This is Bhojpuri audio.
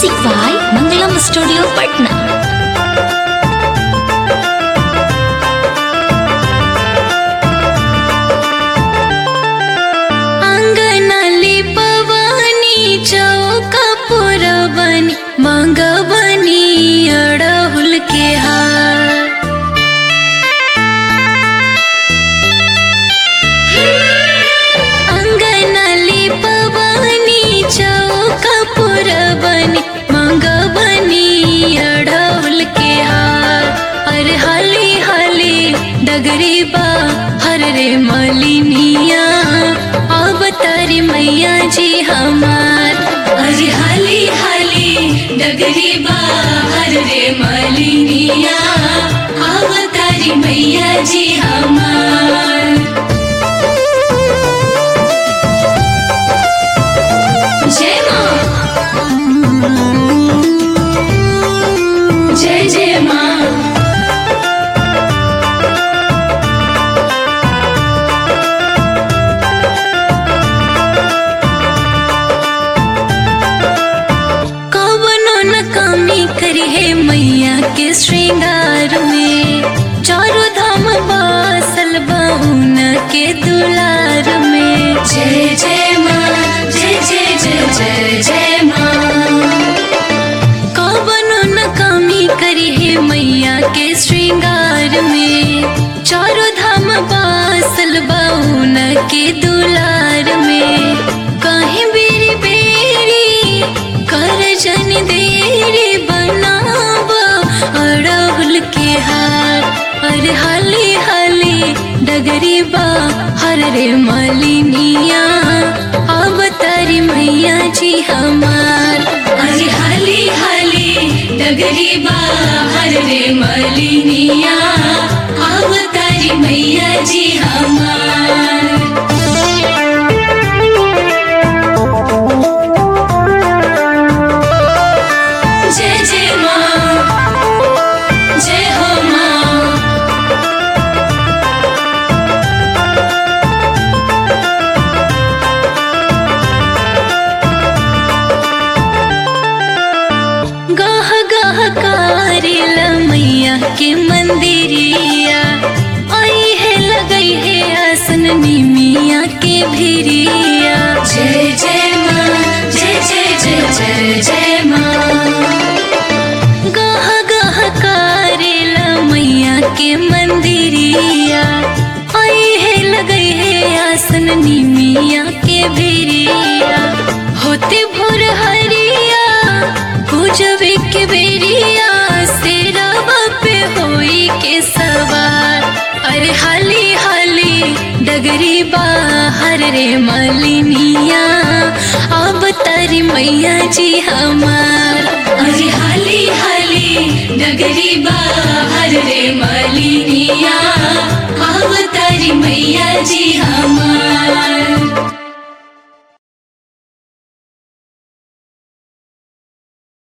Music by Mangalam Studio Patna. अंगनाली पवनी चौका पुरवनी मंगवनी अड़हुल के हार अंगनाली पवनी चौका पुरवनी मंगवनी अड़हुल के हार अरे हाली हाली डगरी बा हर रे मलिनिया अब तारी मैया जी हमार अरे हाली हाली डगरी बा हर रे मलिनिया अब तारी मैया जी हमार जय माँ जय जय माँ कवनो न कमी करी है मैया के श्रृंगार में चारों धाम बासल बहुन के दुलार में जय जय माँ जय जय जय जय जय माँ कवनो न कमी करी है मैया के श्रृंगार में चारों धाम बासल बहुन के दुलार में कहीं बेरी बेरी कर जन देरी बनाब अड़हुल के हार अरे हाली हाली डगरी बा हर रे मलिनिया अब तारी मैया जी हमार अरे हाली हाली डगरी बा हर रे मलिनिया अब तारी मैया जी हमार जय जय माँ जय हो माँ गाह गाह कारिल मैया के मंदिरिया आई है लगई है आसन निमिया के भिरिया जय जय माँ जय जय जय जय जय माँ गाह गाह कारिल मैया के मंदिरिया आई है लगई है आसन निमिया के भिरिया होते भोर हरिया पूजवे के बेरिया सेरा पे होई के सवार अरे हाली हाली डगरी बाहर रे मलिनिया अब तारी मैया जी हमार अरे हाली हाली डगरी बाहर रे मलिनिया अब तारी मैया जी हमार